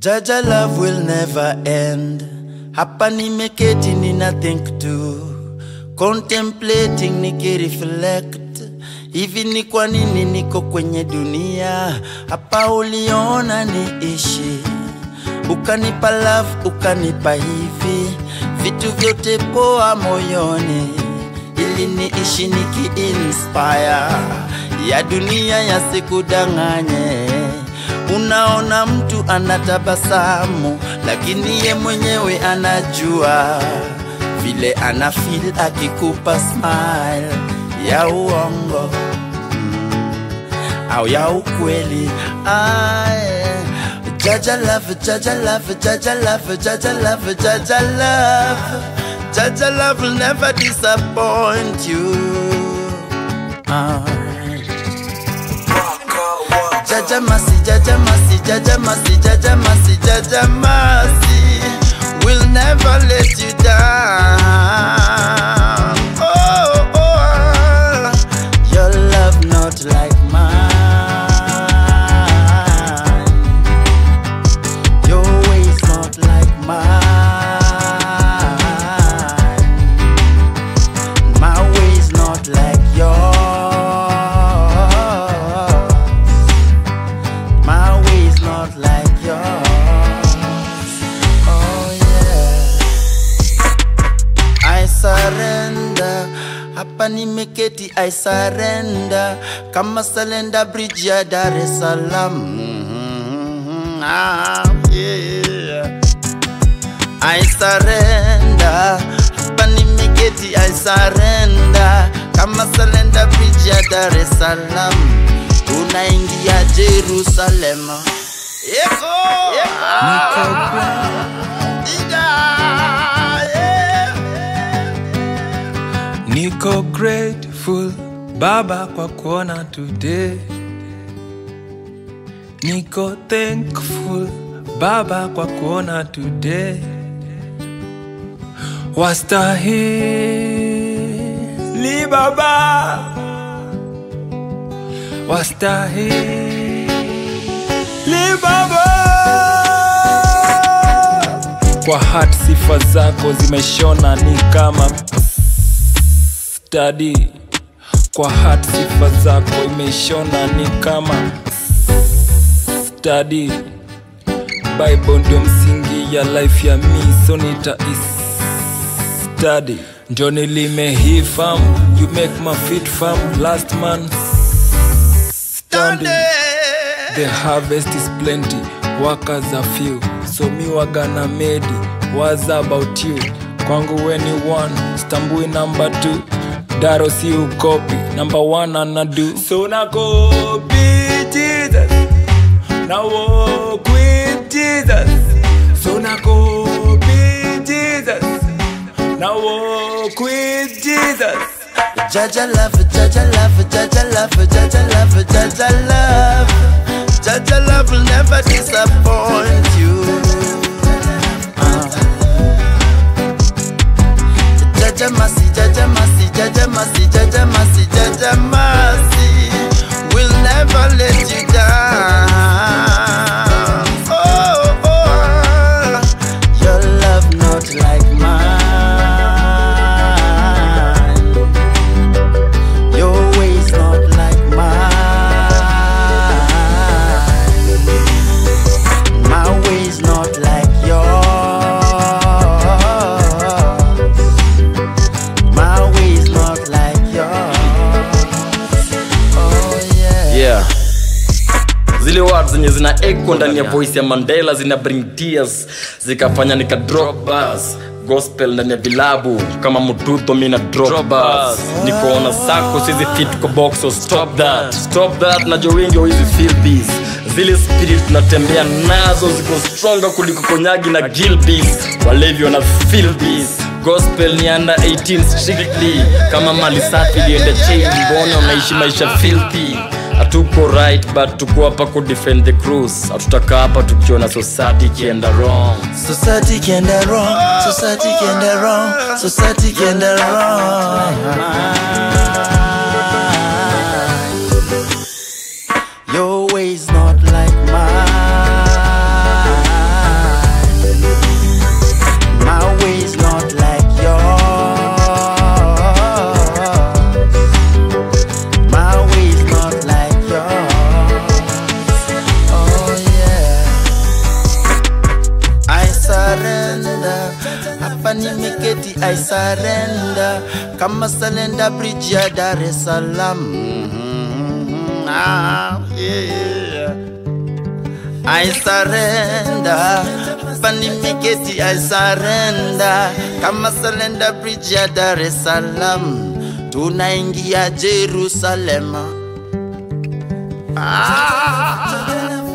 Jaja love will never end. Hapa nimeketi nina think tu, contemplating nikireflect. Hivi ni kwa nini niko kwenye dunia? Hapa uliona niishi, ukanipa love, ukanipa hivi vitu vyote poa moyoni, ili niishi niki-inspire ya dunia yasikudanganye. Unaona mtu anatabasamu, lakini ye mwenyewe anajua vile ana feel akikupa smile ya uongo au ya ukweli. Aye. Jaja love, Jaja love, Jaja love, Jaja love, Jaja love. Jaja love will never disappoint you. Aye. Jaja Masi, Jaja Masi, Jaja Masi, Jaja Masi, Jaja Masi will never let you down. Oh, oh, your love not like mine. Your ways not like mine. My ways not like yours. My ways not like yours. Oh yeah. I surrender. Hapa nimeketi I surrender. Kama Salenda Bridge ya Dar es Salaam. Mhm, Ah, yeah. I surrender. Hapa nimeketi I surrender. Kama Salenda Bridge ya Dar es Salaam. Tunaingia Jerusalem. Yeko. Niko Niko grateful Baba kwa kuona today. Niko thankful Baba kwa kuona today. Wastahili Baba, wastahili Baba. Kwa hat sifa zako zimeshona ni kama stadi kwa hat sifa zako imeshona ni kama stadi bible ndio msingi ya life ya mi so nita study ndio nilimehifam you make my feet firm last man standing The harvest is plenty, workers are few. So mi wagana medi, what's about you? Kwangu weni one, stambui number two. Daro si ukopi, number one anadu. So na copy Jesus, na walk with Jesus. So na copy Jesus, na walk with Jesus. Jaja love, Jaja love, Jaja love, Jaja love, Jaja love. Jaja love will never disappoint you. Uh. Jaja Masi, Jaja Masi, Jaja Masi, Jaja Masi, Jaja Masi will never let you down. Oh, oh, your love not like mine. Your ways not like mine. My ways not like yours. My ways not like yours. Oh yeah. yeah zile words zenye zina echo ndani ya voice ya mandela zina bring tears zikafanya nika drop bars gospel ndani ya vilabu kama mututo mina drop bars nikoona sako sizi fit kwa box so stop that stop that najua wengi hizi feel this zile spirit tunatembea nazo ziko stronger kuliko konyagi na gilbis walevi wana feel this gospel ni under 18 strictly kama mali safi ilienda chain mbona unaishi maisha filthy hatuko right but tuko hapa ku defend the cruise hatutaka hapa tukiona society ikienda wrong Society can do wrong, society can do wrong, society can do wrong. Your ways not like mine. nimeketi I surrender kama Salenda Bridge ya Dar es Salaam. Mhm, ah, yeah. I surrender hapa nimeketi I surrender kama Salenda Bridge ya Dar es Salaam, tunaingia Jerusalema. Ah.